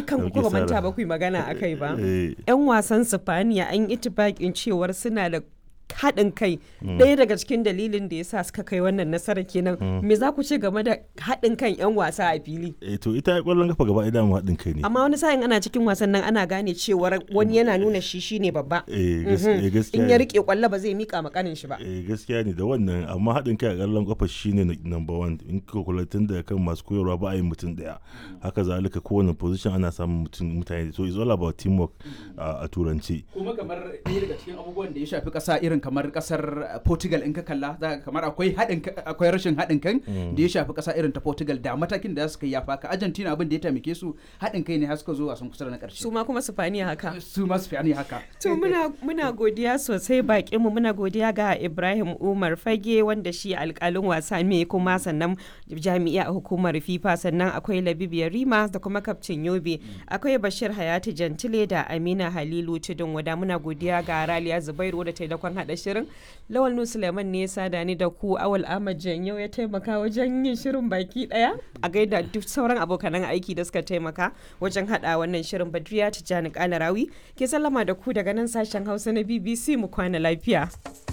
dukkan ku Dauki ba manta Sara. ba ku yi magana a kai ba Eh, yan wasan Sifaniya an yi itibakin cewar suna da haɗin kai ɗaya daga cikin dalilin da ya sa suka kai wannan nasara kenan me za ku ce game da haɗin kan yan wasa a fili eh, to ita kwallon kafa gaba ɗaya mu haɗin kai ne amma wani sa'in ana cikin wasan nan ana gane cewar wani yana nuna shi shine babba Eh, gas- eh, gaskiya in ya ne. rike kwallo ba zai mika makanin shi ba Eh, gaskiya ne da wannan amma haɗin kai a ƙallon kafa shine na- number one in ka kula tun da kan masu koyarwa ba a yin mutum ɗaya haka zalika kowane position ana samun mutum mutane so it's all about teamwork a a turanci kuma kamar ɗaya daga cikin abubuwan da ya shafi ƙasa irin kamar ƙasar Portugal in ka kalla za ka kamar akwai haɗin ka- akwai rashin haɗin kan da ya shafi ƙasa irin ta Portugal da matakin da suka yi ya faka Argentina abin da ya taimake su haɗin kai ne har suka zo wasan kusa da na su ƙarshe ma kuma Sifaniya haka su ma su fi haka To muna, muna godiya sosai bakinmu muna godiya ga Ibrahim Umar Fage wanda shi alkalin wasa ne kuma sannan jami'a a hukumar FIFA sannan akwai Labib Yarima da kuma kaftin Yobe akwai Bashir Hayati Jantile da Amina Halilu Tudun wada muna godiya ga Raliya Zubairu da taimakon hada shirin Lawal Nu Suleiman ne ya sada ni da ku Awal Ahmad Janyo ya taimaka wajen yin shirin baki daya a gaida duk sauran abokanan aiki da suka taimaka wajen hada wannan shirin Badriya Tijjani Kalarawi ke sallama da ku daga nan sashen Hausa na BBC mu kwana lafiya.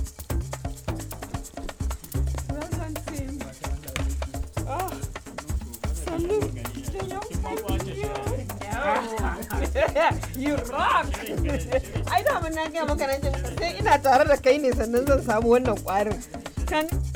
You rock! Ai da mun na gaya maka nan sai ina tare da kai ne sannan zan samu wannan kwarin. Kan